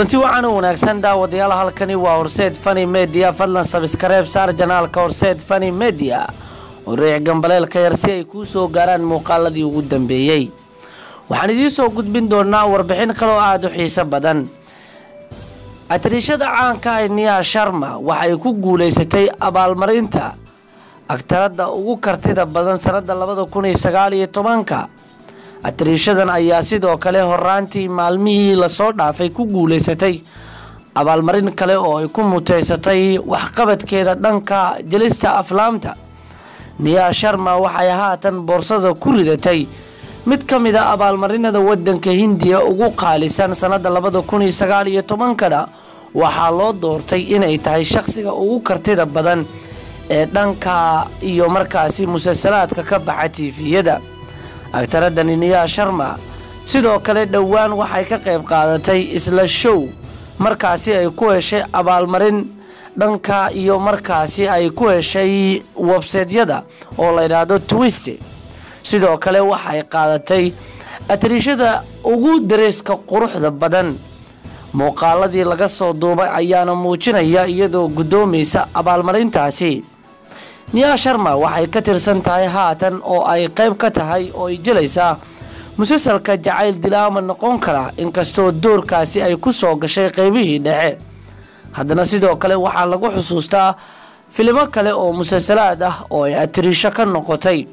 kulanti wacan u wanaagsan daawadayaal halkani waa horseed fani media fadlan sabskareeb saar janaalka horseed fani media oo riic gambaleelka yar si ay kuu soo gaaraan muuqaaladii ugu dambeeyey waxaan idiin soo gudbin doonaa warbixin kaloo aada u xiiso badan atariishada caanka ah niya sharma waxay ku guuleysatay abaalmarinta agtarada ugu kartida badan sanada labada kun iyo sagaal iyo tobanka atariishadan ayaa sidoo kale horaantii maalmihii lasoo dhaafay ku guuleysatay abaalmarin kale oo ay ku muteysatay waxqabadkeeda dhanka jelista aflaamta niya sharma waxay haatan boorsada ku ridatay mid ka mid a abaalmarinada wadanka hindiya ugu qaalisan sanada labada kun iyo sagaal iyo tobankana waxaa loo doortay inay tahay shaqsiga ugu kartida badan ee dhanka iyo markaasi musalsalaadka ka baxa tiifiyada agtaradani niya sharma sidoo kale dhowaan waxay ka qayb qaadatay isla show markaasi ay ku heshay abaalmarin dhanka iyo markaasi ay ku heshay websaydyada oo la yidhaahdo twiste sidoo kale waxay qaadatay atariishada ugu dareeska quruxda badan muuqaaladii laga soo duubay ayaana muujinaya iyadoo guddoomaysa abaalmarintaasi niya sharma waxay ka tirsan tahay haatan oo ay qayb ka tahay oo ay jelaysaa musalsalka jacayl dilaama noqon kara inkastoo doorkaasi ay ku soo gashay qeybihii dhexe haddana sidoo kale waxaa lagu xusuustaa filimo kale oo musalsalaad ah oo ay atiriisho ka noqotay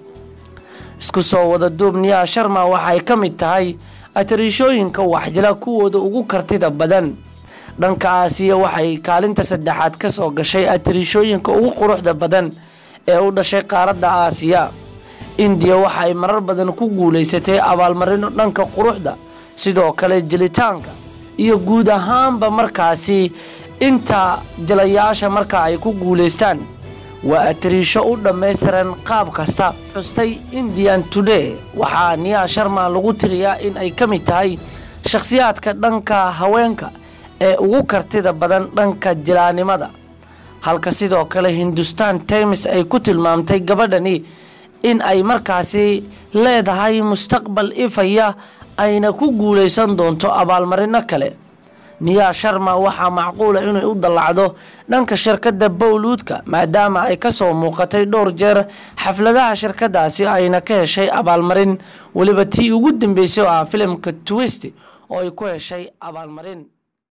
isku soo wada duub niya sharma waxay ka mid tahay atariishooyinka waxjila kuwooda ugu kartida badan dhanka aasiya waxay kaalinta saddexaad ka soo gashay atariishooyinka ugu quruxda badan ee u dhashay qaaradda aasiya indiya waxay marar badan ku guuleysatay abaalmarino dhanka quruxda sidoo kale jelitaanka iyo guud ahaanba markaasi inta jilayaasha marka ay ku guuleystaan waa atariisho u dhammaystiran qaab kasta xustay indian today waxaa niya sharma lagu tiriyaa in ay ka mid tahay shakhsiyaadka dhanka haweenka ee ugu kartida badan dhanka jilaanimada halka sidoo kale hindustan times ay ku tilmaamtay gabadhani in ay markaasi leedahay mustaqbal ifaya ayna ku guuleysan doonto abaalmarino kale niya sharma waxaa macquula inay u dallacdo dhanka shirkadda bowluudka maadaama ay kasoo muuqatay dhowr jeer xafladaha shirkadaasi ayna ka heshay abaalmarin weliba tii ugu dambeysay oo ah filimka twist oo ay ku heshay abaalmarin